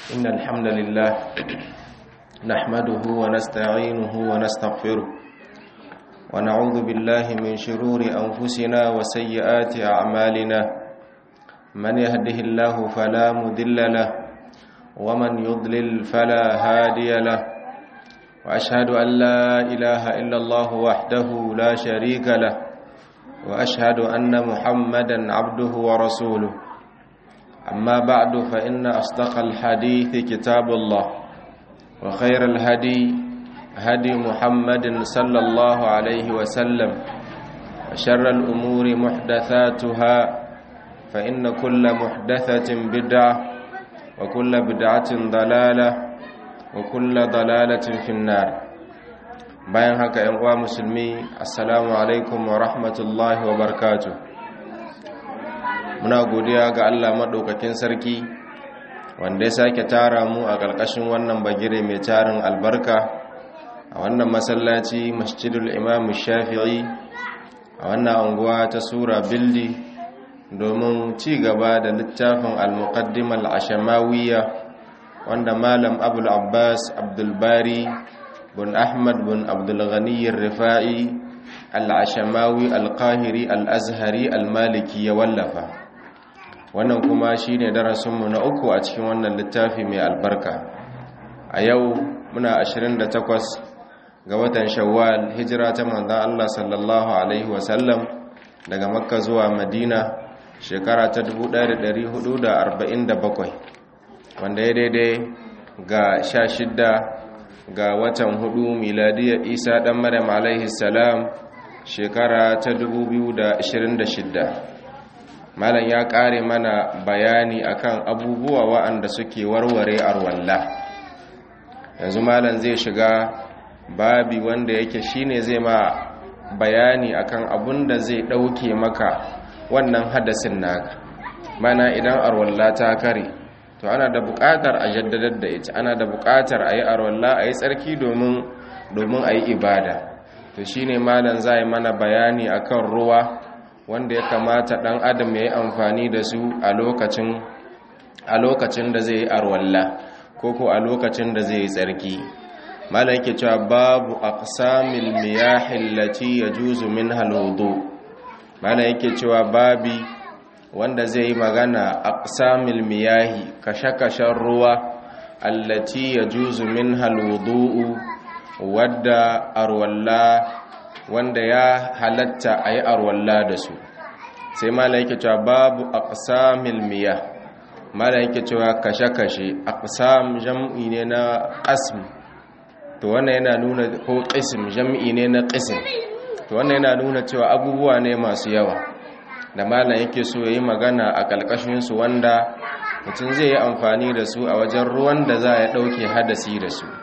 إن الحمد لله نحمده ونستعينه ونستغفره ونعوذ بالله من شرور أنفسنا وسيئات أعمالنا من يهده الله فلا مذل له ومن يضلل فلا هادي له وأشهد أن لا إله إلا الله وحده لا شريك له وأشهد أن محمدا عبده ورسوله أما بعد فإن أصدق الحديث كتاب الله وخير الهدي هدي محمد صلى الله عليه وسلم وشر الأمور محدثاتها فإن كل محدثة بدعة وكل بدعة ضلالة وكل ضلالة في النار bayan haka ‘yan uwa musulmi assalamu alaikum wa rahmatullahi wa barakatuh muna godiya ga Allah maɗaukakin sarki wanda ya sake tara mu a ƙarƙashin wannan bagire mai tarin albarka a wannan masallaci masjidul imam shafi'i a wannan anguwa ta sura bildi domin ci gaba da littafin al-muqaddim al-ashamawiyya wanda malam abul abbas abdulbari bin ahmad bin abdulghani rifa'i al-ashamawi al-qahiri al-azhari al-maliki ya wallafa wannan kuma shi ne darasinmu na uku a cikin wannan littafi mai albarka a yau muna 28 ga watan shawwal hijira ta manzan Allah sallallahu Alaihi wasallam daga makka zuwa madina shekara ta 1447 wanda ya daidai ga 16 ga watan hudu miladiyar isa dan maryam alaihi salam shekara ta 2026 malam ya kare mana bayani akan abubuwa wa'anda suke warware arwalla yanzu malam zai shiga babi wanda yake shine zai ma bayani akan abun da zai dauke maka wannan hadasin naka mana idan arwalla ta kare to ana da buƙatar a jaddadar da ita ana da buƙatar a yi arwalla a yi tsarki domin domin a yi ibada to shine malam zai mana bayani akan ruwa wanda ya kamata ɗan adam ya yi amfani da su a lokacin a lokacin da zai yi arwalla ko ko a lokacin da zai yi tsarki malam yake cewa babu aqsamil miyah allati yajuzu minha alwudu malam yake cewa babi wanda zai yi magana aqsamil miyahi kashe-kashen ruwa allati yajuzu minha alwudu wadda arwalla wanda ya halatta a yi arwalla da su sai mala yake cewa babu aqsamil miyah mala yake cewa kashe-kashe aqsam jam'i ne na qasm to wannan yana nuna ko qism jam'i ne na qism to wannan yana nuna cewa abubuwa ne masu yawa da mala yake so yayi magana a kalkashin su wanda mutum zai yi amfani da su a wajen ruwan da za ya dauke hadasi da su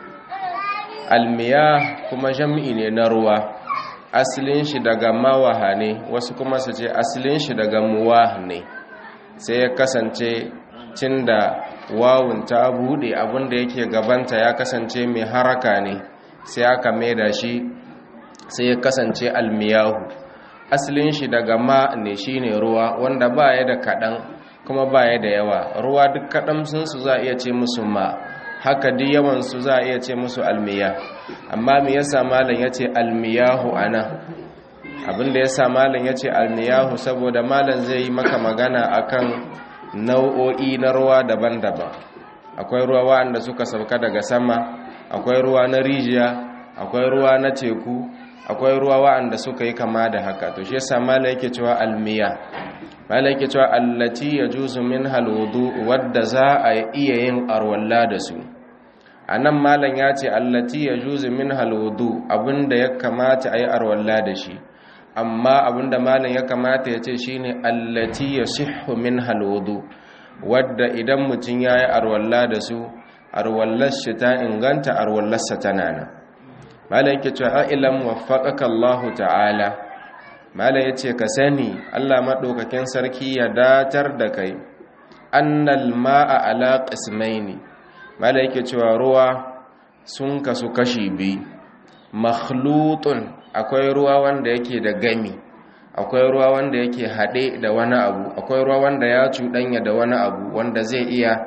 almiyah kuma jam'i ne na ruwa asalin shi daga mawaha ne wasu kuma su ce asalin shi daga muwah ne sai ya kasance cin da wawun ta bude abinda yake gabanta ya kasance mai haraka ne sai aka maida shi sai ya kasance almiyahu asalin shi daga ma ne shine ruwa wanda ba ya da kaɗan kuma ba ya da yawa ruwa duk kaɗan sun su za a iya ce musu ma haka duk yawansu za a iya ce musu almiya amma me yasa malam yace almiyahu ana abinda yasa malam yace almiyahu saboda malam zai yi maka magana akan nau'o'i na ruwa daban-daban akwai ruwa wanda suka sauka daga sama akwai ruwa na rijiya akwai ruwa na teku akwai ruwa wanda suka yi kama da haka to shi yasa malam yake cewa almiya malam yake cewa allati yajuzu minha alwudu wadda za a iya yin arwalla da su a nan malam ya ce allati ya juzi min halwudu abinda ya kamata a yi arwalla da shi amma abinda malam ya kamata ya ce shine allati ya sihu min halwudu wadda idan mutum ya yi arwalla da su arwallar shi ta inganta arwallarsa tana nan malam yake cewa ilam waffaqaka Allahu ta'ala malam yace ka sani Allah madaukakin sarki ya datar da kai annal ma'a ala qismaini mala yake cewa ruwa sun kasu kashi biyu makhlutun akwai ruwa wanda yake da gami akwai ruwa wanda yake haɗe da wani abu akwai ruwa wanda ya cuɗanya da wani abu wanda zai iya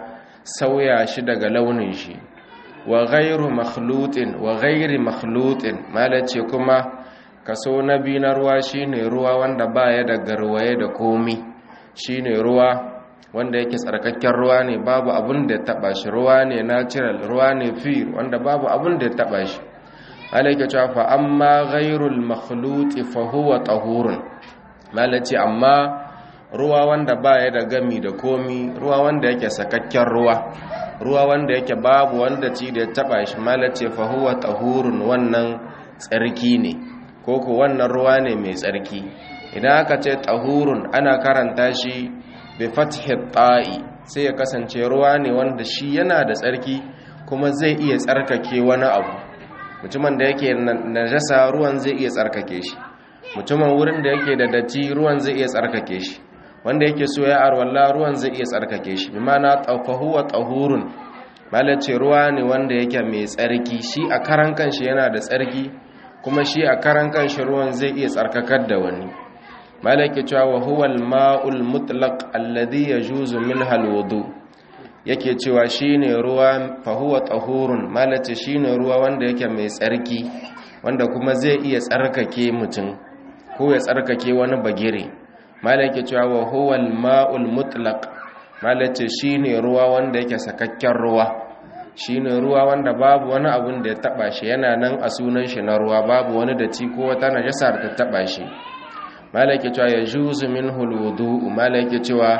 sauya shi daga launin shi wa ghairu makhlutin wa ghairi makhlutin malace kuma kaso na biyu na ruwa shine ruwa wanda baya da garwaye da komi shine ruwa wanda yake tsarkakken ruwa ne babu abun da ya taba shi ruwa ne natural ruwa ne fi wanda babu abun da ya taba shi malaike cewa fa amma ghairul makhluti fa huwa tahurun malace amma ruwa wanda baya da gami da komi ruwa wanda yake sakakken ruwa ruwa wanda yake babu wanda ci da ya taba shi malace fa huwa tahurun wannan tsarki ne koko wannan ruwa ne mai tsarki idan aka ce tahurun ana karanta shi bi fathi ta'i sai ya kasance ruwa ne wanda shi yana da tsarki kuma zai iya tsarkake wani abu mutumin da yake najasa ruwan zai iya tsarkake shi mutumin wurin da yake da datti ruwan zai iya tsarkake shi wanda yake so ya arwalla ruwan zai iya tsarkake shi bi mana tafahu wa tahurun malace ruwa ne wanda yake mai tsarki shi a karan kanshi yana da tsarki kuma shi a karan kanshi ruwan zai iya tsarkakar da wani malaki cewa wa huwa al-ma'ul mutlaq alladhi yajuzu minha al-wudu yake cewa shine ruwa fa huwa tahurun malace shine ruwa wanda yake mai tsarki wanda kuma zai iya tsarkake mutum ko ya tsarkake wani bagire malaki cewa wa huwa al-ma'ul mutlaq malace shine ruwa wanda yake sakakken ruwa shine ruwa wanda babu wani abun da ya taba shi yana nan a sunan shi na ruwa babu wani datti ko wata najasa da ta taba shi malaki cewa ya juzu min huludu malaki cewa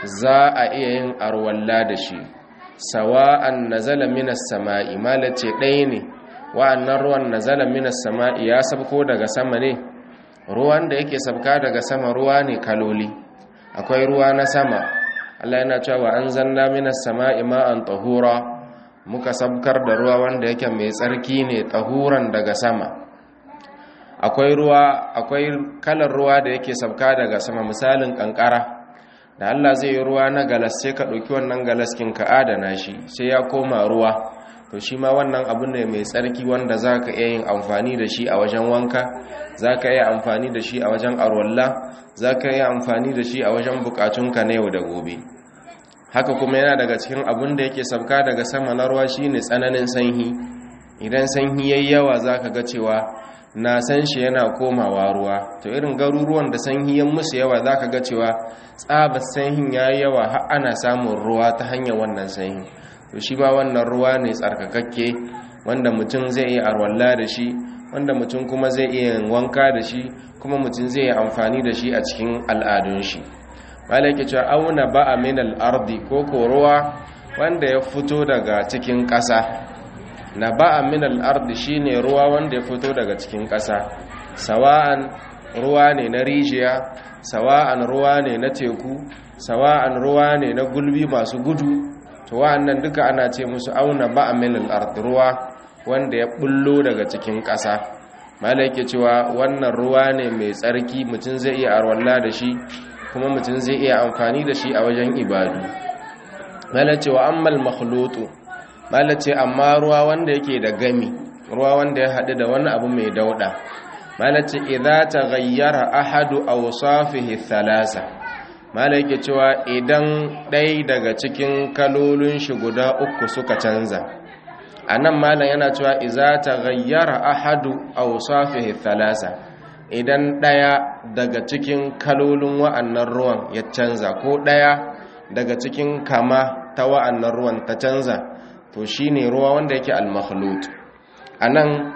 za a iya yin arwalla da shi sawa'an nazala minas sama'i malace ɗaya ne wa'annan ruwan nazala minas sama'i ya sabko daga sama ne ruwan da yake sabka daga sama ruwa ne kaloli akwai ruwa na sama Allah yana cewa an zanna minas sama'i ma'an tahura muka sabkar da ruwa wanda yake mai tsarki ne tahuran daga sama akwai ruwa akwai kalar ruwa da yake sabka daga sama misalin kankara da Allah zai yi ruwa na galas sai ka ɗauki wannan galaskin ka adana shi sai ya koma ruwa to shi ma wannan abu ne mai tsarki wanda za ka iya yin amfani da shi a wajen wanka za ka iya amfani da shi a wajen arwalla za ka iya amfani da shi a wajen bukatunka na yau da gobe haka kuma yana daga cikin abin da yake sabka daga sama na ruwa shine tsananin sanyi idan sanyi yayi yawa zaka ga cewa na san shi yana komawa ruwa to irin garuruwan da sanyi ya musu yawa zaka ga cewa tsabar sanyin yayi yawa har ana samun ruwa ta hanyar wannan sanyi to shi ma wannan ruwa ne tsarkakakke wanda mutum zai iya arwalla da shi wanda mutum kuma zai iya wanka da shi kuma mutum zai yi amfani da shi a cikin al'adun shi malaki cewa auna ba'a min al-ardi ko ko ruwa wanda ya fito daga cikin ƙasa na ba'a min al-ardi shine ruwa wanda ya fito daga cikin ƙasa sawa'an ruwa ne na rijiya sawa'an ruwa ne na teku sawa'an ruwa ne na gulbi masu gudu to wa'annan duka ana ce musu auna ba'a min al-ardi ruwa wanda ya bullo daga cikin ƙasa malaki cewa wannan ruwa ne mai tsarki mutum zai iya arwalla da shi kuma mutum zai iya amfani da shi a wajen ibadu malace wa ammal makhlutu malace amma ruwa wanda yake da gami ruwa wanda ya haɗu da wani abu mai dauɗa malace idza taghayyara ahadu awsafihi thalasa malake cewa idan ɗaya daga cikin kalolin shi guda uku suka canza anan malam yana cewa idza taghayyara ahadu awsafihi thalasa idan ɗaya daga cikin kalolin wa'annan ruwan ya canza ko ɗaya daga cikin kama ta wa'annan ruwan ta canza to shi ne ruwa wanda yake al-makhlut a nan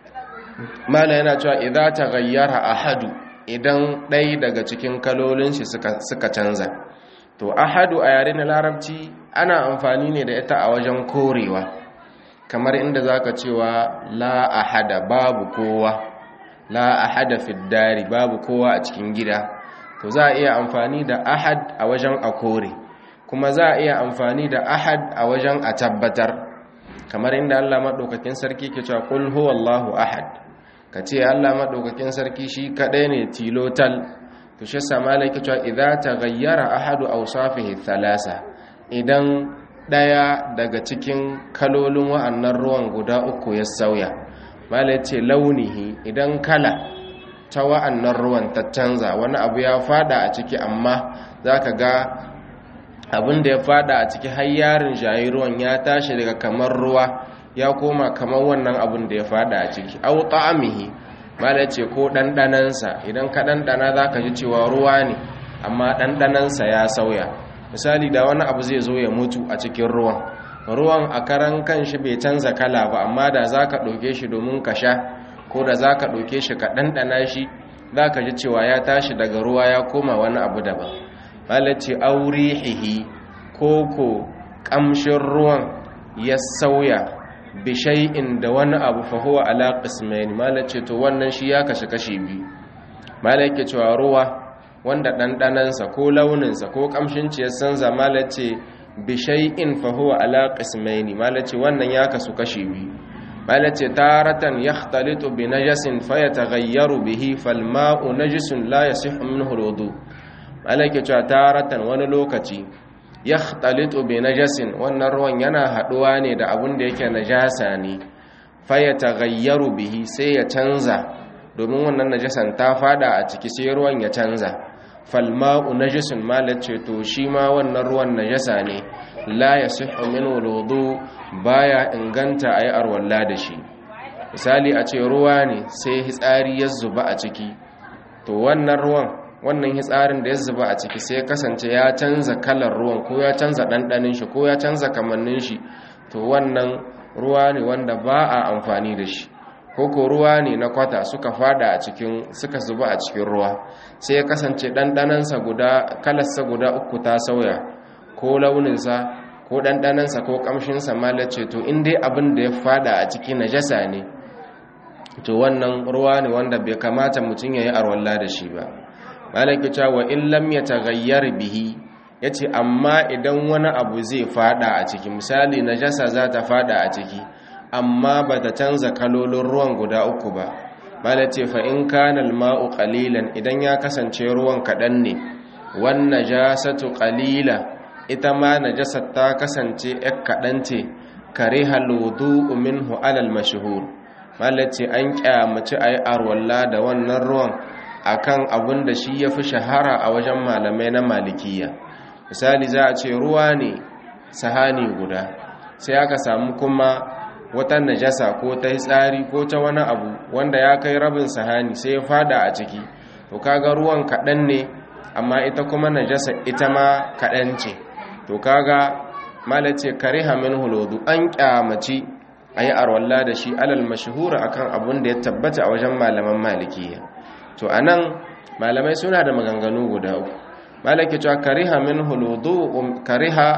mala yana cewa idan ta gayyara ahadu idan ɗaya daga cikin kalolin shi suka canza to ahadu a yare na larabci ana amfani ne da ita a wajen korewa kamar inda zaka cewa la ahada babu kowa la ahada fiddari babu kowa a cikin gida to za a iya amfani da ahad a wajen a kore kuma za a iya amfani da ahad a wajen a tabbatar kamar inda Allah madaukakin sarki ke cewa qul huwallahu ahad kace Allah madaukakin sarki shi kadai ne tilotal to shi sama ke cewa idza taghayyara ahadu awsafihi thalasa idan daya daga cikin kalolin wa'annan ruwan guda uku ya sauya mala ce launihi idan kala ta wa'annan ruwan ta canza wani abu ya fada a ciki amma za ka ga abin da ya fada a ciki har yarin jayi ruwan ya tashi daga kamar ruwa ya koma kamar wannan abin da ya fada a ciki au ta'amihi mala ce ko ɗanɗanansa idan ka ɗanɗana za ka ji cewa ruwa ne amma ɗanɗanansa ya sauya misali da wani abu zai zo ya mutu a cikin ruwan ruwan a karan kan shi bai canza kala ba amma da za ka ɗauke shi domin ka sha ko da za ka ɗauke shi ka ɗanɗana shi za ka ji cewa ya tashi daga ruwa ya koma wani abu daban malace aurihihi ko ko ƙamshin ruwan ya sauya bishai'in da wani abu fahuwa ala qismain malace to wannan shi ya kashe kashi biyu malake cewa ruwa wanda ɗanɗanansa ko launinsa ko ƙamshin ciyar sanza malace bishai'in fahuwa ala qismaini malace wannan ya kasu kashi biyu malace taratan yakhtalitu bi najasin fayataghayyaru bihi falma'u najisun la yasihhu minhu alwudu malake cewa taratan wani lokaci yakhtalitu bi najasin wannan ruwan yana haduwa ne da abun da yake najasa ne fayataghayyaru bihi sai ya canza domin wannan najasan ta fada a ciki sai ruwan ya canza falma'u najisun malace to shi ma wannan ruwan najasa ne la yasihhu minhu alwudu baya inganta ayi arwalla da shi misali a ce ruwa ne sai hitsari ya zuba a ciki to wannan ruwan wannan hitsarin da ya zuba a ciki sai kasance ya canza kalar ruwan ko ya canza ɗanɗanin shi ko ya canza kamannin shi to wannan ruwa ne wanda ba a amfani da shi ko ko ruwa ne na kwata suka fada a cikin suka zuba a cikin ruwa sai ya kasance ɗanɗanansa guda kalarsa guda uku ta sauya ko launinsa ko ɗanɗanansa ko ƙamshinsa malace to in dai abin da ya fada a ciki najasa ne to wannan ruwa ne wanda bai kamata mutum ya yi arwalla da shi ba malaki cewa in lam ya tagayyar bihi ya ce amma idan wani abu zai fada a ciki misali najasa za ta fada a ciki amma ba ta canza kalolin ruwan guda uku ba malace fa in kana alma'u qalilan idan ya kasance ruwan kaɗan ne wan najasatu qalila ita ma najasar ta kasance yak kaɗan ce kariha wudu'u minhu alal mashhur malace an kyamaci ayi arwalla da wannan ruwan akan abin da shi yafi shahara a wajen malamai na malikiya misali za a ce ruwa ne sahani guda sai aka samu kuma wata najasa ko ta tsari ko ta wani abu wanda ya kai rabin sahani sai ya fada a ciki to kaga ruwan kaɗan ne amma ita kuma najasa ita ma kaɗan ce to kaga malace kariha min huludu an kyamaci a yi arwalla da shi alal mashahura akan abun da ya tabbata a wajen malaman malikiya to a nan malamai suna da maganganu guda uku malaki cewa kariha min huludu kariha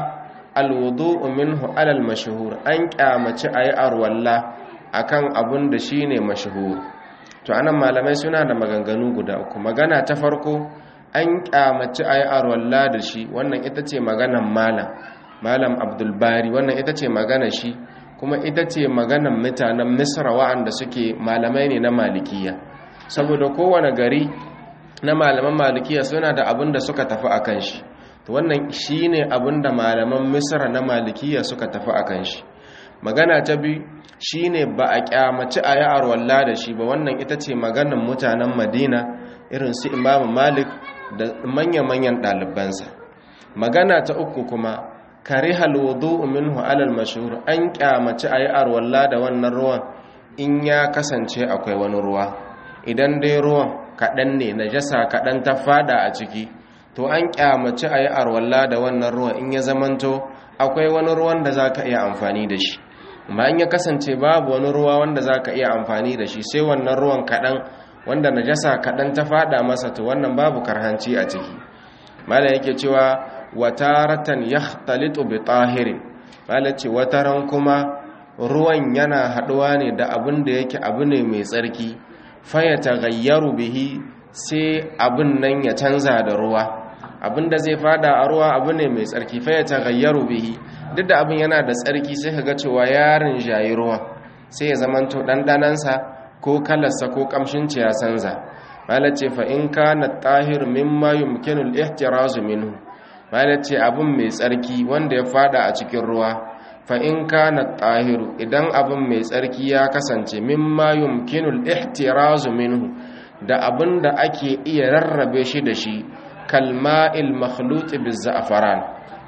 alwudu minhu alal mashhur an kyamaci ayi arwalla akan abun da shine mashhur to anan malamai suna da maganganu guda uku magana ta farko an kyamaci ayi arwalla da shi wannan ita ce maganan malam malam abdul bari wannan ita ce magana shi kuma ita ce maganan mutanen misra wa'anda suke malamai ne na malikiya saboda kowane gari na malaman malikiya suna da abin da suka tafi akan shi to wannan shine abin da malaman misra na malikiya suka tafi akan shi magana ta bi shine ba a kyamaci a yi arwalla da shi ba wannan ita ce maganan mutanen madina irin su imamu malik da manya-manyan ɗalibansa magana ta uku kuma kare halwudu minhu alal mashhur an kyamaci a yi arwalla da wannan ruwan in ya kasance akwai wani ruwa idan dai ruwan kaɗan ne najasa kaɗan ta fada a ciki to an kyamaci a yi arwalla da wannan ruwan in ya zamanto akwai wani ruwan da za ka iya amfani da shi amma in ya kasance babu wani ruwa wanda za ka iya amfani da shi sai wannan ruwan kaɗan wanda najasa kaɗan ta fada masa to wannan babu karhanci a ciki mala yake cewa wataratan yakhtalitu bi tahirin mala ce wataran kuma ruwan yana haɗuwa ne da abin da yake abu ne mai tsarki faya tagayyaru bihi sai abin nan ya canza da ruwa abin da zai fada a ruwa abu ne mai tsarki faya tagayyaru bihi duk da abin yana da tsarki sai ka ga cewa yarin jayi ruwa sai ya zamanto ɗanɗanansa ko kalarsa ko ƙamshin ya canza malace fa in kana tahir mimma yumkinu al-ihtiraz minhu malace abin mai tsarki wanda ya fada a cikin ruwa fa in kana tahiru idan abin mai tsarki ya kasance mimma yumkinul ihtirazu minhu da abin da ake iya rarrabe shi da shi kalma'il makhlut bizzafaran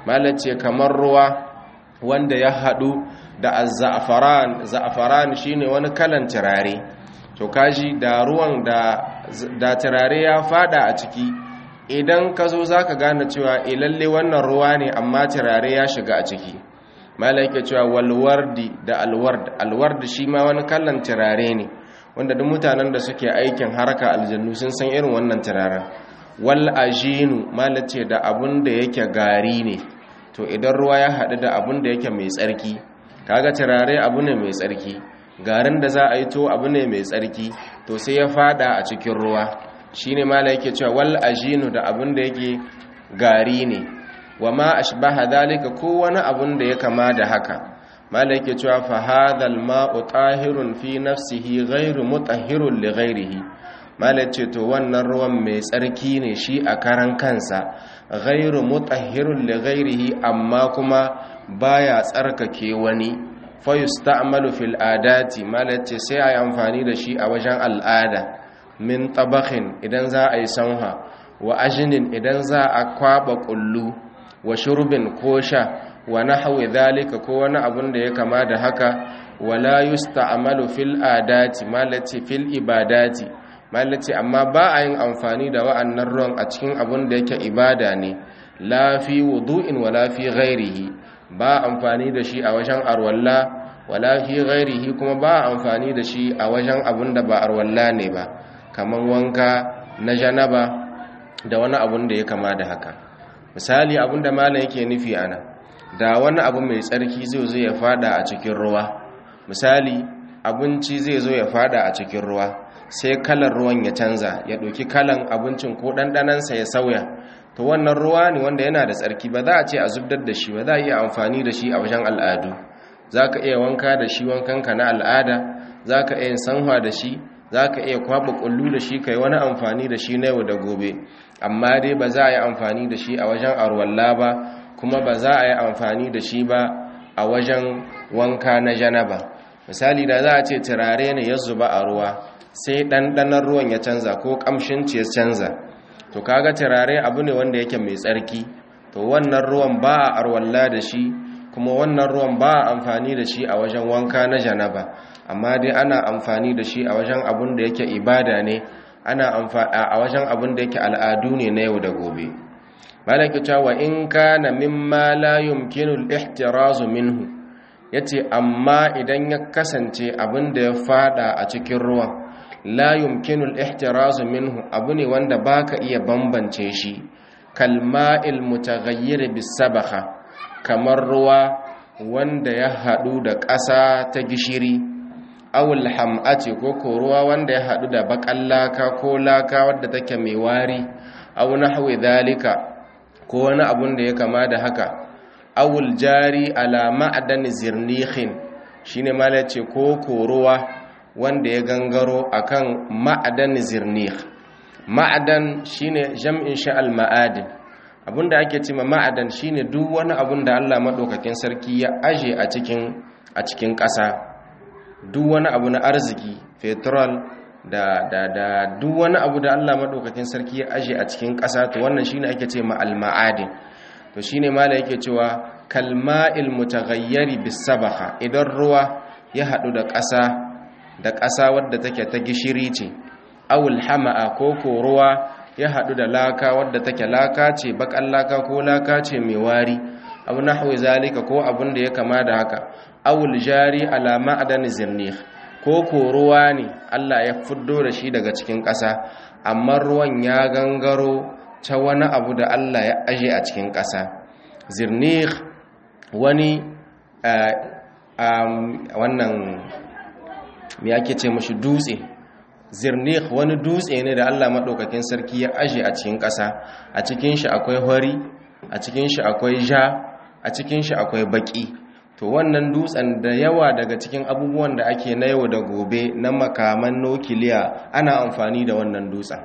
malace kamar ruwa wanda ya haɗu da azza'afaran za'afaran shine wani kalan turare to kaji da ruwan da da turare ya fada a ciki idan ka zo zaka gane cewa eh lalle wannan ruwa ne amma turare ya shiga a ciki malaike cewa walwardi da alward alward shi ma wani kalan turare ne wanda duk mutanen da suke aikin haraka aljannu sun san irin wannan turaren wal ajinu malace da abun da yake gari ne to idan ruwa ya haɗu da abun da yake mai tsarki kaga turare abu ne mai tsarki garin da za a yi to abu ne mai tsarki to sai ya fada a cikin ruwa shine mala yake cewa wal ajinu da abun da yake gari ne wa ma ashbaha dalika ko wani abun da ya kama da haka mala yake cewa fa hadhal ma'u tahirun fi nafsihi ghairu mutahhirun li ghairihi mala ce to wannan ruwan mai tsarki ne shi a karan kansa ghairu mutahhirun li ghairihi amma kuma baya tsarkake wani fa yusta'malu fil adati mala ce sai ayi amfani da shi a wajen al'ada min tabakhin idan za a yi sanha wa ajinin idan za a kwaba kullu wa shurbin ko sha wa nahwi dhalika ko wani abun da ya kama da haka wala yusta'malu fil adati malati fil ibadati malati amma ba a yin amfani da wa'annan ruwan a cikin abun da yake ibada ne la fi wudu'in wala fi ghairihi ba amfani da shi a wajen arwalla wala fi ghairihi kuma ba amfani da shi a wajen abun da ba arwalla ne ba kaman wanka na janaba da wani abun da ya kama da haka misali abun da malam yake nufi ana da wani abu mai tsarki zai zo ya fada a cikin ruwa misali abinci zai zo ya fada a cikin ruwa sai kalar ruwan ya canza ya ɗauki kalan abincin ko ɗanɗanansa ya sauya to wannan ruwa ne wanda yana da tsarki ba za a ce a zubdar da shi ba za a iya amfani da shi a wajen al'adu za ka iya wanka da shi wankanka na al'ada za ka iya sanwa da shi za ka iya kwaɓa ƙullu da shi ka yi wani amfani da shi na yau da gobe amma dai ba za a yi amfani da shi a wajen arwalla ba kuma ba za a yi amfani da shi ba a wajen wanka na janaba misali da za a ce turare ne ya zuba a ruwa sai ɗanɗanar ruwan ya canza ko ƙamshin ce ya canza to kaga turare abu ne wanda yake mai tsarki to wannan ruwan ba a arwalla da shi kuma wannan ruwan ba a amfani da shi a wajen wanka na janaba amma dai ana amfani da shi a wajen abun da yake ibada ne ana a wajen abun da yake al'adu ne na yau da gobe malaki cewa in kana mimma la yumkinu al-ihtiraz minhu yace amma idan ya kasance abin da ya fada a cikin ruwan la yumkinu al-ihtiraz minhu abu ne wanda baka iya bambance shi kalma'il mutaghayyir bis-sabakha kamar ruwa wanda ya hadu da ƙasa ta gishiri awul ham'ati ko ko ruwa wanda ya hadu da bakan laka ko laka wadda take mai wari aw nahwi dhalika ko wani abun da ya kama da haka awul jari ala ma'adan zirnihin shine mala ce ko koruwa wanda ya gangaro akan ma'adan zirnih ma'adan shine jam'in sha al ma'adin abunda ake cewa ma'adan shine duk wani abun da Allah madaukakin sarki ya aje a cikin a cikin ƙasa duk wani abu na arziki petrol da da da duk wani abu da Allah madaukakin sarki ya aje a cikin ƙasa to wannan shine ake ce ma al-ma'adin to shine mala yake cewa kalma'il mutaghayyiri bis-sabakha idan ruwa ya hadu da ƙasa da ƙasa wadda take ta gishiri ce awul hama'a ko ko ruwa ya hadu da laka wadda take laka ce bakan laka ko laka ce mai wari abu nahwi zalika ko abun da ya kama da haka awul jari ala ma'dan zirnih ko ko ruwa ne Allah ya fuddo da shi daga cikin ƙasa amma ruwan ya gangaro ta wani abu da Allah ya aje a cikin ƙasa zirnih wani wannan me ake ce mashi dutse zirnih wani dutse ne da Allah maɗaukakin sarki ya aje a cikin ƙasa a cikin shi akwai hori a cikin shi akwai ja a cikin shi akwai baƙi to wannan dutsen da yawa daga cikin abubuwan da ake na yau da gobe na makaman nukiliya ana amfani da wannan dutsen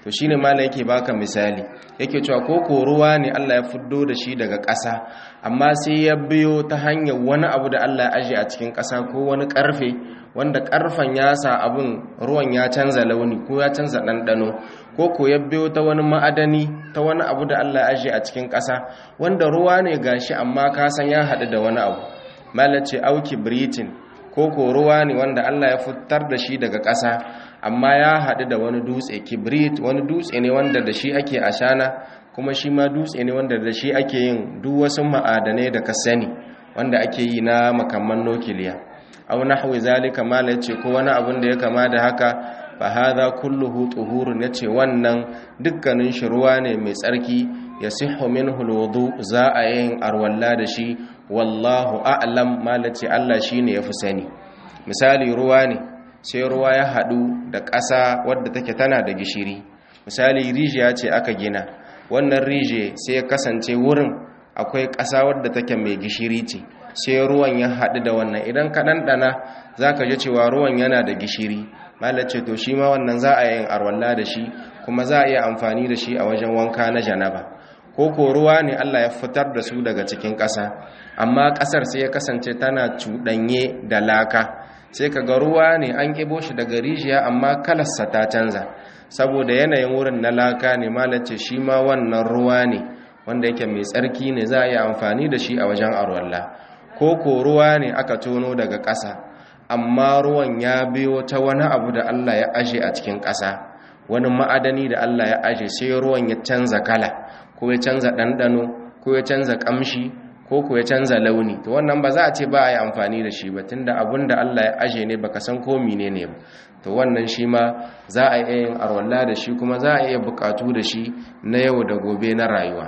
to shine mala yake baka misali yake cewa ko ko ruwa ne Allah ya fiddo da shi daga ƙasa amma sai ya biyo ta hanyar wani abu da Allah ya aje a cikin ƙasa ko wani ƙarfe wanda ƙarfen ya sa abin ruwan ya canza launi ko ya canza ɗanɗano ko ko ya biyo ta wani ma'adani ta wani abu da Allah ya aje a cikin ƙasa wanda ruwa ne gashi amma ka san ya haɗu da wani abu malace auki britain ko ko ruwa ne wanda Allah ya fitar da shi daga ƙasa amma ya haɗu da wani dutse kibrit wani dutse ne wanda da shi ake ashana kuma shi ma dutse ne wanda da shi ake yin duk wasu ma'adanai da ka sani wanda ake yi na makamman nukiliya aw nahwi zalika mala yace ko wani abun da ya kama da haka fa hadha kulluhu tuhurun yace wannan dukkanin shi ruwa ne mai tsarki yasihhu minhu alwudu za a yin arwalla da shi wallahu a'lam mala ce Allah shine yafi sani misali ruwa ne sai ruwa ya hadu da ƙasa wadda take tana da gishiri misali rijiya ce aka gina wannan rije sai ya kasance wurin akwai ƙasa wadda take mai gishiri ce sai ruwan ya haɗu da wannan idan ka ɗanɗana za ka ji cewa ruwan yana da gishiri malace to shi ma wannan za a yin arwalla da shi kuma za a iya amfani da shi a wajen wanka na janaba ko ko ruwa ne Allah ya fitar da su daga cikin ƙasa amma ƙasar sai ya kasance tana cuɗanye da laka sai ka ga ruwa ne an ƙibo shi daga rijiya amma kalarsa ta canza saboda yanayin wurin na laka ne malace shi ma wannan ruwa ne wanda yake mai tsarki ne za a yi amfani da shi a wajen arwalla ko ko ruwa ne aka tono daga ƙasa amma ruwan ya biyo ta wani abu da Allah ya aje a cikin ƙasa wani ma'adani da Allah ya aje sai ruwan ya canza kala ko ya canza ɗanɗano ko ya canza ƙamshi ko ko ya canza launi to wannan ba za a ce ba a yi amfani da shi ba tunda abun da Allah ya aje ne baka san ko mine ne ba to wannan shi ma za a iya yin arwalla da shi kuma za a iya buƙatu da shi na yau da gobe na rayuwa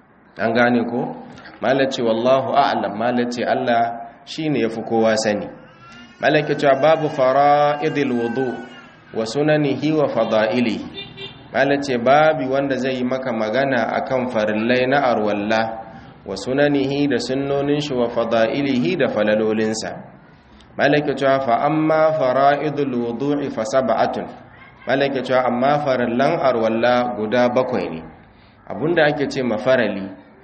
an gane ko malace wallahu a'lam malace Allah shine yafi kowa sani malaka cewa babu fara'idil wudu wa sunanihi wa fada'ilihi malace babi wanda zai yi maka magana akan farillai na arwalla wa sunanihi da sunnonin shi wa fada'ilihi da falalolinsa malaka cewa fa amma fara'idul wudu'i fa sab'atun malaka cewa amma farillan arwalla guda bakwai ne abunda ake ce mafarali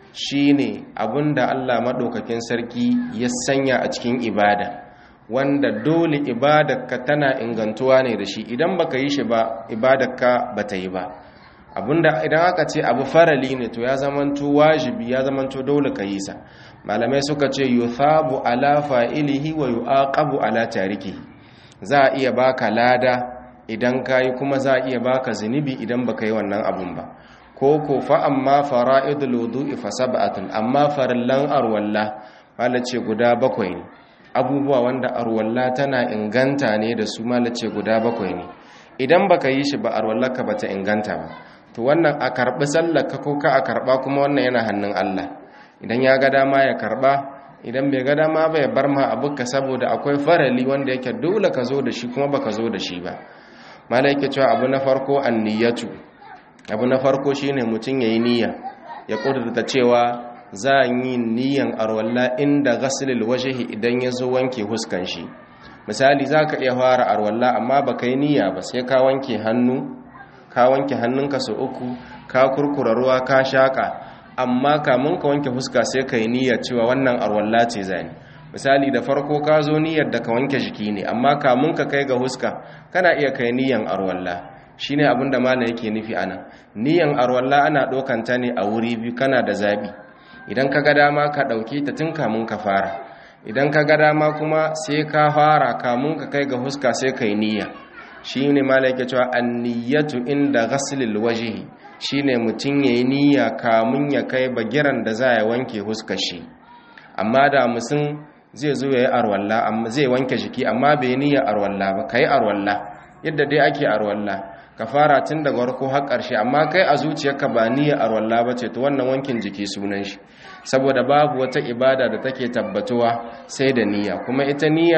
shine abunda Allah madaukakin sarki ya sanya a cikin ibada wanda dole ibadarka tana ingantuwa ne da shi idan baka yi shi ba ibadarka bata yi ba abunda idan aka ce abu farali ne to ya zamanto wajibi ya zamanto dole ka yi sa malamai suka ce yuthabu ala fa'ilihi wa yu'aqabu ala tarikihi za a iya baka lada idan kayi kuma za a iya baka zunubi idan baka yi wannan abun ba ko ko fa amma fara'idul wudu'i fa sab'atun amma farillan arwalla malace guda bakwai ne abubuwa wanda arwalla tana inganta ne da su malace guda bakwai ne idan baka yi shi ba arwallarka bata inganta ba to wannan a karbi sallarka ko ka a karba kuma wannan yana hannun Allah idan ya ga dama ya karba idan bai ga dama ba ya bar ma abuka saboda akwai farali wanda yake dole ka zo da shi kuma baka zo da shi ba malaike cewa abu na farko anniyatu abu na farko shine mutum yayi niyya ya kudurta cewa za a yi niyyan arwalla inda ghasilil wajhi idan ya zo wanke huskan shi misali zaka iya fara arwalla amma baka yi niyya ba sai ka wanke hannu ka wanke hannunka sau uku ka kurkura ruwa ka shaka amma kamun ka wanke fuska sai ka yi niyyar cewa wannan arwalla ce zani misali da farko ka zo niyyar da ka wanke jiki ne amma kamun ka kai ga huska kana iya kai niyyar arwalla shine abin da malam yake nufi anan niyyar arwalla ana ɗaukan ta ne a wuri biyu kana da zabi idan ka ga dama ka ɗauke ta tun kamun ka fara idan ka ga dama kuma sai ka fara kamun ka kai ga huska sai ka yi niyya shi ne malaka cewa anniyatu inda ghaslil wajhi shine mutum yayi niyya kamun ya kai bagiran da za ya wanke huskar shi amma da musun zai zo yayi arwalla amma zai wanke jiki amma bai niyya arwalla ba kai arwalla yadda dai ake arwalla ka fara tun daga farko har ƙarshe amma kai a zuciyarka ba niyya arwalla ba ce to wannan wankin jiki sunan shi saboda babu wata ibada da take tabbatuwa sai da niyya kuma ita niyya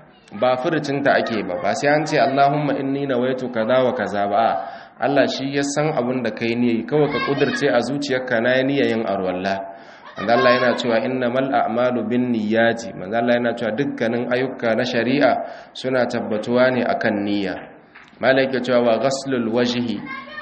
ba furucinta ake ba ba sai an ce Allahumma inni nawaitu kaza wa kaza ba Allah shi ya san abin da kai ne kawai ka kudurce a zuciyarka na niyya yin arwalla manzo Allah yana cewa innamal a'malu binniyati manzo Allah yana cewa dukkanin ayyuka na shari'a suna tabbatuwa ne akan niyya malaika cewa wa ghaslul wajhi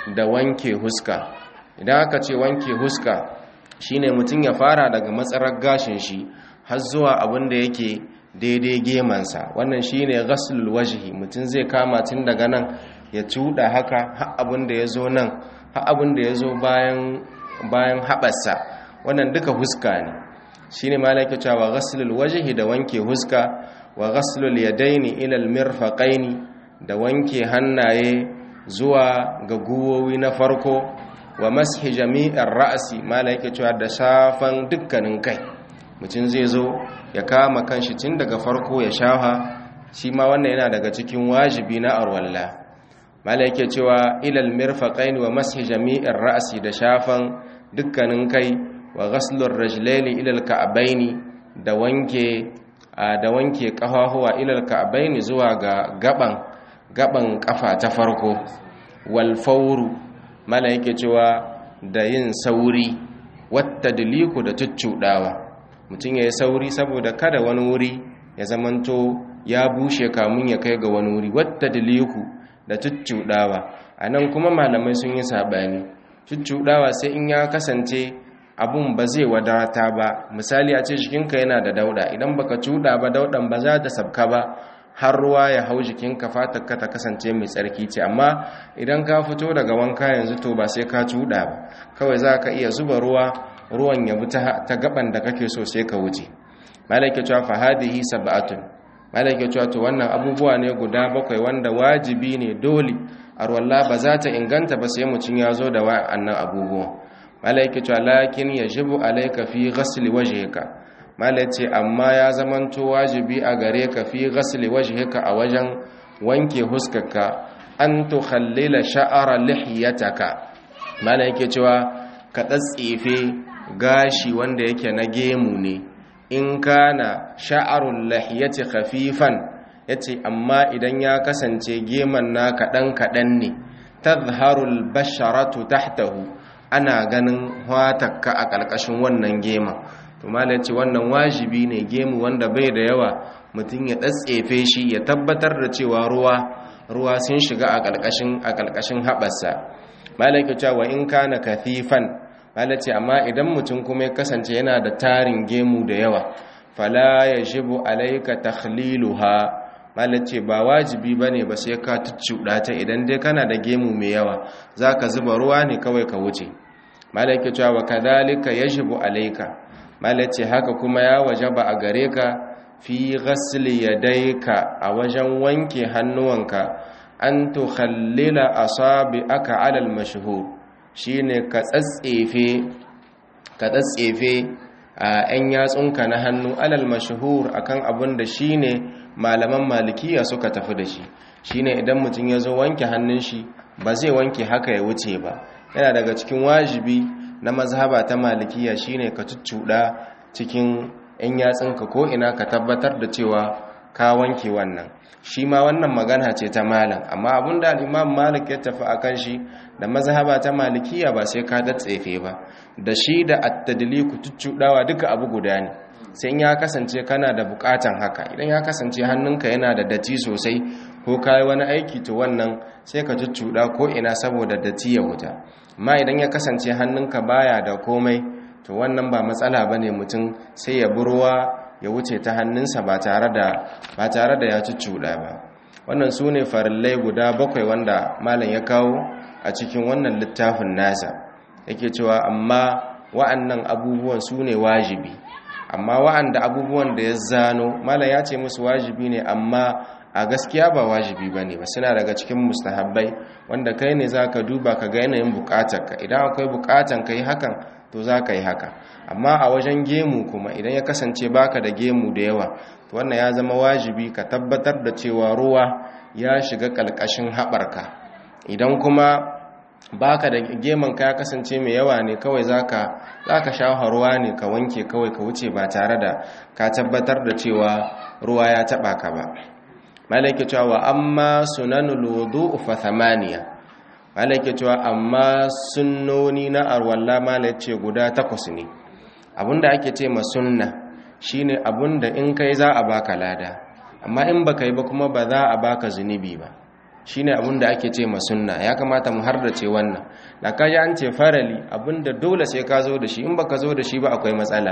da wanke huska idan aka ce wanke huska shine mutum ya fara daga matsarar gashin shi har zuwa abin da yake daidai gemansa wannan shine ghaslul wajhi mutum zai kama tun daga nan ya cuda haka har abin da ya zo nan har abin da ya zo bayan bayan haɓarsa wannan duka huska ne shine malaka cewa ghaslul wajhi da wanke huska wa ghaslul yadaini ila almirfaqaini da wanke hannaye zuwa ga guwowi na farko wa mashi jami'ar ra'asi malaka cewa da shafan dukkanin kai mutum zai zo ya kama kanshi tun daga farko ya shafa shi ma wannan yana daga cikin wajibi na arwalla mala yake cewa ilal mirfaqaini wa mashi jami'ir ra'si da shafan dukkanin kai wa ghaslur rajlaini ilal ka'baini da wanke da wanke kafafuwa ilal ka'baini zuwa ga gaban gaban kafa ta farko wal fawru mala yake cewa da yin sauri wata diliku da tuccudawa mutum ya yi sauri saboda kada wani wuri ya zamanto ya bushe kamun ya kai ga wani wuri wata diliku da tuccudawa a nan kuma malamai sun yi saɓani tuccudawa sai in ya kasance abun ba zai wadata ba misali a ce jikinka yana da dauda idan baka cuda ba daudan ba za ta sabka ba har ruwa ya hau jikinka fatarka ta kasance mai tsarki ce amma idan ka fito daga wanka yanzu to ba sai ka cuda ba kawai za ka iya zuba ruwa ruwan ya bi ta gaban da kake so sai ka wuce malaka cewa fa hadihi sab'atun malaka cewa to wannan abubuwa ne guda bakwai wanda wajibi ne dole arwalla ba za ta inganta ba sai mutum ya zo da wa'annan abubuwa malaka cewa lakin yajibu alayka fi ghasli wajhika malaka ce amma ya zamanto wajibi a gare ka fi ghasli wajhika a wajen wanke huskarka an tukhallila sha'ara lihiyataka malaka cewa ka tsatsefe gashi wanda yake na gemu ne in kana sha'arul lahiyati khafifan yace amma idan ya kasance geman na kadan kadan ne tadhharul basharatu tahtahu ana ganin watakka a kalkashin wannan gema to malai ce wannan wajibi ne gemu wanda bai da yawa mutum ya tsatsefe shi ya tabbatar da cewa ruwa ruwa sun shiga a kalkashin a kalkashin habarsa malai ke cewa in kana kathifan ce amma idan mutum kuma ya kasance yana da tarin gemu da yawa fala ya shibu alaika takhliluha ce ba wajibi bane ba sai ka tuccuda ta idan dai kana da gemu mai yawa zaka zuba ruwa ne kawai ka wuce malaka cewa wa kadhalika yajibu alaika malace haka kuma ya wajaba a gare ka fi ghasli yadayka a wajen wanke hannuwanka an tukhallila asabi'aka ala al-mashhur shine ka tsatsefe ka tsatsefe a ‘yan yatsunka na hannu alal mashahur akan abin da shine malaman malikiya suka tafi da shi shine idan mutum ya zo wanke hannun shi ba zai wanke haka ya wuce ba yana daga cikin wajibi na mazhaba ta malikiya shine ka cuccuɗa cikin ‘yan yatsunka ko ina ka tabbatar da cewa ka wanke wannan shi ma wannan magana ce ta malam amma abinda al'imam malik ya tafi a kan shi da mazhaba ta malikiya ba sai ka datsefe ba da shi da attadiliku tuccudawa duka abu guda ne sai ya kasance kana da bukatan haka idan ya kasance hannunka yana da datti sosai ko kai wani aiki to wannan sai ka tuccuda ko ina saboda datti ya wuta amma idan ya kasance hannunka baya da komai to wannan ba matsala bane mutum sai ya burwa ya wuce ta hannunsa ba tare da ba tare da ya cuccuɗa ba wannan su ne farillai guda bakwai wanda malam ya kawo a cikin wannan littafin nasa yake cewa amma wa'annan abubuwan su ne wajibi amma wa'anda abubuwan da ya zano malam ya ce musu wajibi ne amma a gaskiya ba wajibi ba ne ba suna daga cikin mustahabbai wanda kai ne za ka duba ka ga yanayin bukatarka idan akwai bukatan ka yi hakan to za ka yi haka amma a wajen gemu kuma idan ya kasance baka da gemu da yawa to wannan ya zama wajibi ka tabbatar da cewa ruwa ya shiga kalkashin haɓarka idan kuma baka da geman ka ya kasance mai yawa ne kawai zaka zaka shafa ruwa ne ka wanke kawai ka wuce ba tare da ka tabbatar da cewa ruwa ya taba ka ba malaka cewa amma sunanul wudu fa thamaniya malaka cewa amma sunnoni na arwalla malaka ce guda takwas ne abinda ake ce ma sunna shine abinda in kai za a baka lada amma in baka yi ba kuma ba za a baka zunubi ba shine abin da ake ce ma sunna ya kamata mu hardace wannan da kaji an ce farali abinda dole sai ka zo da shi in baka zo da shi ba akwai matsala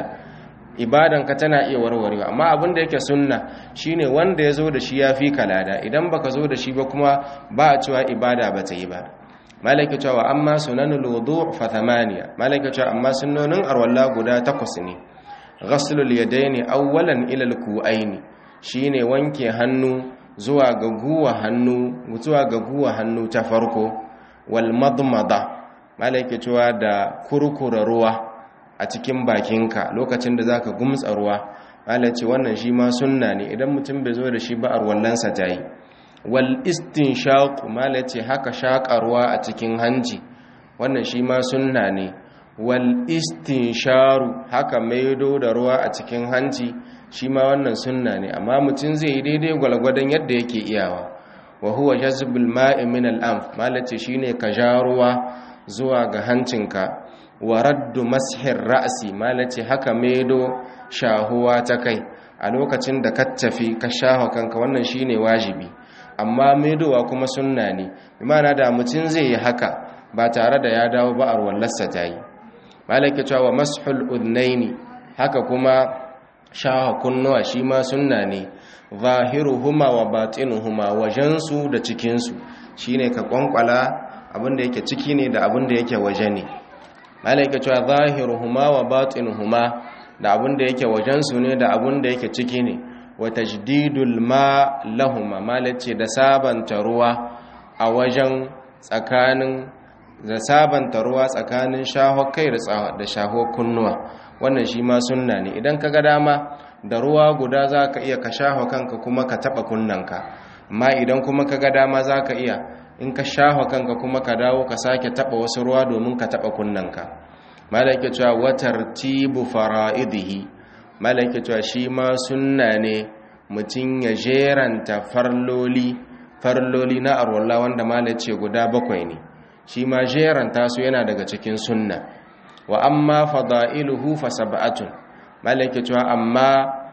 ibadan ka tana iya warwarewa amma abinda yake sunna shine wanda ya zo da shi ya fi kalada idan baka zo da shi ba kuma ba a cewa ibada ba ta yi ba malaka cewa amma sunanul wudu fa thamaniya malaka cewa amma sunnonin arwalla guda takwas ne ghaslul yadaini awwalan ila al-ku'aini shine wanke hannu zuwa ga guwa hannu zuwa ga guwa hannu ta farko wal madmada malaka cewa da kurkura ruwa a cikin bakinka lokacin da zaka gumtsa ruwa malace wannan shi ma sunna ne idan mutum bai zo da shi ba arwallansa tayi wal istinshaq malace haka shakarwa a cikin hanci wannan shi ma sunna ne wal istinsharu haka maido da ruwa a cikin hanci shi ma wannan sunna ne amma mutum zai yi daidai gwalgwadon yadda yake iyawa wa huwa jazbul ma'i min al-anf malace shine ka ja ruwa zuwa ga hancinka wa raddu mashir ra'si malace haka maido shahuwa ta kai a lokacin da ka tafi ka shaho kanka wannan shine wajibi amma maidowa kuma sunna ne imana da mutum zai yi haka ba tare da ya dawo ba a wallarsa ta yi malaka cewa mashul udnaini haka kuma shaho kunnuwa shi ma sunna ne zahiruhuma wa batinuhuma wajensu da cikinsu shine ka kwankwala abinda yake ciki ne da abinda yake waje ne malaka cewa zahiruhuma wa batinuhuma da abinda yake wajensu ne da abinda yake ciki ne wa tajdidul ma lahuma malace da sabanta ruwa a wajen tsakanin da sabanta ruwa tsakanin shaho kai da shaho kunnuwa wannan shi ma sunna ne idan ka ga dama da ruwa guda za ka iya ka shaho kanka kuma ka taɓa kunnanka amma idan kuma ka ga dama za ka iya in ka shaho kanka kuma ka dawo ka sake taɓa wasu ruwa domin ka taɓa kunnanka malaka cewa watar tibu fara'idihi malaka cewa shi ma sunna ne mutum ya jeranta farloli farloli na arwallah wanda malace guda bakwai ne shi ma jeranta su yana daga cikin sunna wa amma fada'iluhu fa sab'atun malaka cewa amma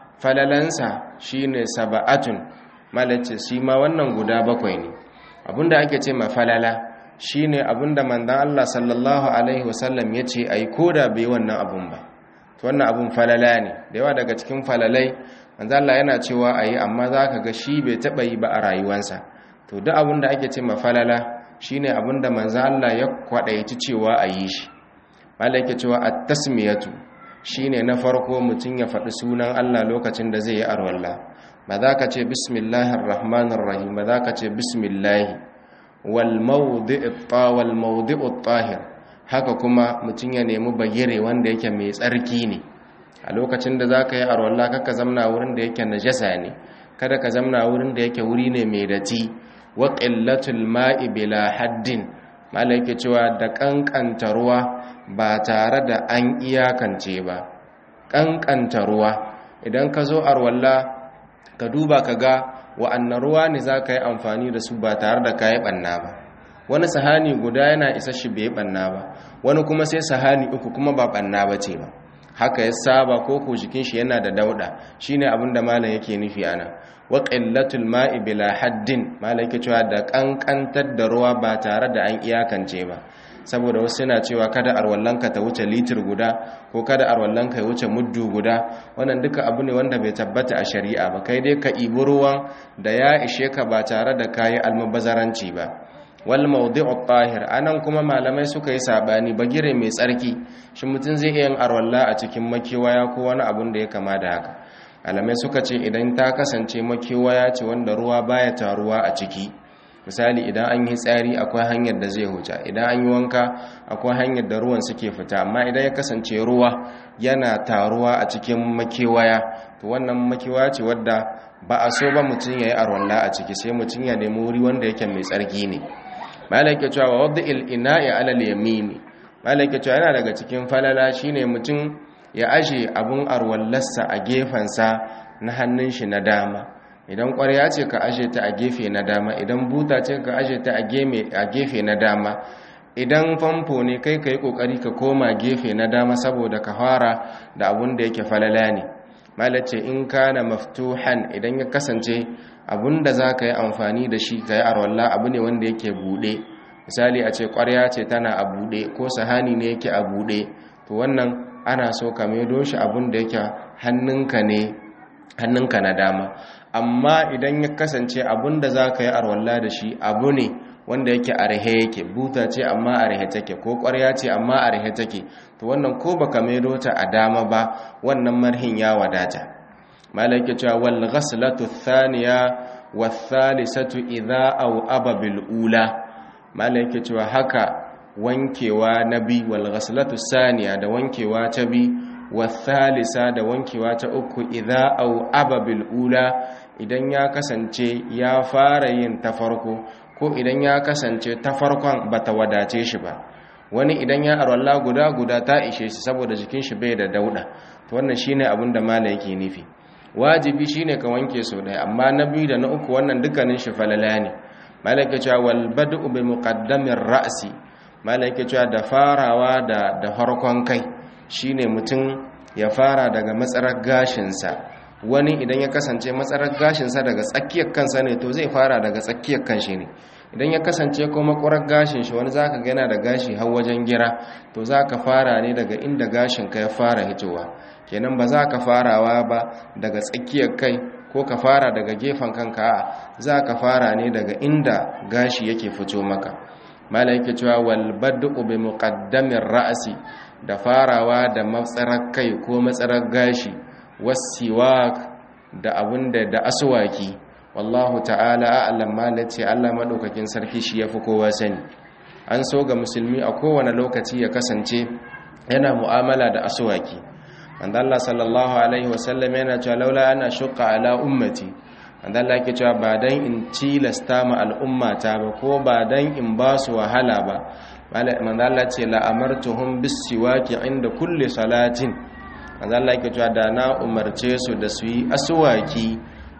falalansa shine sab'atun malace shi ma wannan guda bakwai ne abinda ake ce ma falala shine abinda manzon Allah sallallahu alaihi wasallam yace ai koda bai wannan abun ba to wannan abun falala ne da yawa daga cikin falalai manzon Allah yana cewa ayi amma zaka ga shi bai taba yi ba a rayuwarsa to duk abinda ake ce ma falala shine abinda manzon Allah ya kwadaici cewa ayi shi malaka cewa at-tasmiyatu shine na farko mutum ya faɗi sunan Allah lokacin da zai yi arwalla ba za ka ce bismillahir rahmanir rahim ba za ka ce bismillahi wal mawdi'ut wal mawdi'ut tahir haka kuma mutum ya nemi bagire wanda yake mai tsarki ne a lokacin da za ka yi arwalla kaka zamna wurin da yake najasa ne kada ka zamna wurin da yake wuri ne mai dati wa qillatul ma'i bila haddin malaka cewa da kankanta ruwa ba tare da an iyakance ba ƙanƙanta ruwa idan ka zo arwalla ka duba ka ga wa'annan ruwa ne za ka yi amfani da su ba tare da ka yi ɓanna ba wani sahani guda yana isa shi bai ɓanna ba wani kuma sai sahani uku kuma ba ɓanna ba ce ba haka ya saba ko ko jikin shi yana da dauɗa shine abin da malam yake nufi ana wa qillatul ma'i bila haddin malam yake cewa da ƙanƙantar da ruwa ba tare da an iyakance ba saboda wasu suna cewa kada arwallanka ta wuce litir guda ko kada arwallanka ya wuce muddu guda wannan duka abu ne wanda bai tabbata a shari'a ba kai dai ka ibi ruwan da ya ishe ka ba tare da kayi almubazaranci ba wal mawdi'u tahir anan kuma malamai suka yi sabani bagire mai tsarki shi mutum zai iya yin arwalla a cikin makewaya ko wani abun da ya kama da haka malamai suka ce idan ta kasance makewaya ce wanda ruwa baya taruwa a ciki misali idan an yi tsari akwai hanyar da zai huta idan an yi wanka akwai hanyar da ruwan suke fita amma idan ya kasance ruwa yana taruwa a cikin makewaya to wannan makewaya ce wadda ba a so ba mutum ya yi arwalla a ciki sai mutum ya nemi wuri wanda yake mai tsarki ne malaka cewa wa wadda il'ina'i alal yamini malaka cewa yana daga cikin falala shine mutum ya aje abun arwallarsa a gefensa na hannun shi na dama idan ƙwarya ce ka aje ta a gefe na dama idan buta ce ka aje ta a gefe na dama idan famfo ne kai ka yi ƙoƙari ka koma gefe na dama saboda ka fara da abun da yake falala ne malace in kana maftuhan idan ya kasance abunda za ka yi amfani da shi ka yi arwalla abu ne wanda yake buɗe misali a ce ƙwarya ce tana a buɗe ko sahani ne yake a buɗe to wannan ana so ka maido shi abun da yake hannunka ne hannunka na dama amma idan ya kasance abun da za ka yi arwalla da shi abu ne wanda yake a rahe yake buta ce amma a rahe take ko ƙwarya ce amma a rahe take to wannan ko baka maido ta a dama ba wannan marhin ya wadata malaka cewa wal ghaslatu thaniya wath thalithatu idha aw aba bil ula malaka cewa haka wankewa na bi wal ghaslatu saniya da wankewa ta bi wath thalitha da wankewa ta uku idha aw aba bil ula idan ya kasance ya fara yin ta farko ko idan ya kasance ta farkon bata wadace shi ba wani idan ya arwalla guda guda ta ishe shi saboda jikin shi bai da dauda to wannan shine abin da mala yake nufi wajibi shine ka wanke so ɗaya amma na biyu da na uku wannan dukkanin shi falala ne mala yake cewa wal bad'u bi muqaddamir ra'si mala yake cewa da farawa da da farkon kai shine mutum ya fara daga matsarar gashin sa wani idan ya kasance matsarar gashinsa daga tsakiyar kansa ne to zai fara daga tsakiyar kanshi ne idan ya kasance kuma ƙurar gashin shi wani zaka gana da gashi har wajen gira to zaka fara ne daga inda gashin ka ya fara hitowa kenan ba za ka farawa ba daga tsakiyar kai ko ka fara daga gefen kanka a za ka fara ne daga inda gashi yake fito maka mala yake cewa wal bad'u bi muqaddamir ra'si da farawa da matsarar kai ko matsarar gashi wasiwak da abinda da aswaki wallahu ta'ala a'lam malace Allah madaukakin sarki shi yafi kowa sani an so ga musulmi a kowane lokaci ya kasance yana mu'amala da aswaki manzo Allah sallallahu alaihi wasallam yana cewa laula ana shuqqa ala ummati manzo Allah yake cewa ba dan in tilasta ma al'ummata ba ko ba dan in ba su wahala ba manzo Allah ce la amartuhum bis siwaki inda kulli salatin manzo Allah yake cewa da na umarce su da su yi aswaki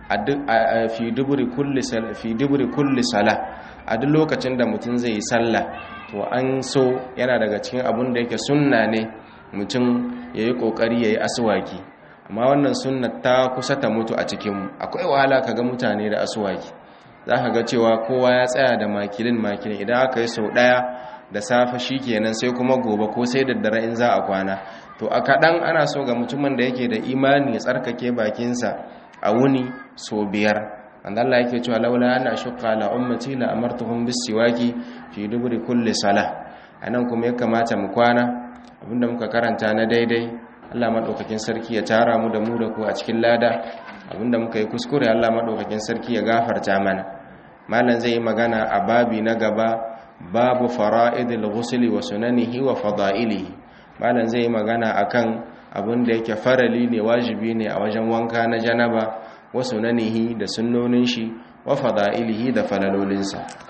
a fi duburi kulli sala fi duburi kulli sala a duk lokacin da mutum zai yi sallah to an so yana daga cikin abun da yake sunna ne mutum yayi kokari yayi aswaki amma wannan sunna ta kusa ta mutu a cikin mu akwai wahala kaga mutane da aswaki zaka ga cewa kowa ya tsaya da makilin makilin idan aka yi sau daya da safe shikenan sai kuma gobe ko sai da dare in za a kwana to a kaɗan ana so ga mutumin da yake da imani ya tsarkake bakinsa a wuni so biyar wanda Allah yake cewa laula ana shukka la ummati la amartuhum bis siwaki fi duburi kulli salah anan kuma ya kamata mu kwana abinda muka karanta na daidai Allah madaukakin sarki ya tara mu da mu da ku a cikin lada abinda muka yi kuskure Allah madaukakin sarki ya gafarta mana malam zai yi magana a babi na gaba babu fara'idil ghusli wa sunanihi wa fada'ilihi malam zai yi magana akan abin da yake farali ne wajibi ne a wajen wanka na janaba wa sunanihi da sunnonin shi wa fada'ilihi da falalolinsa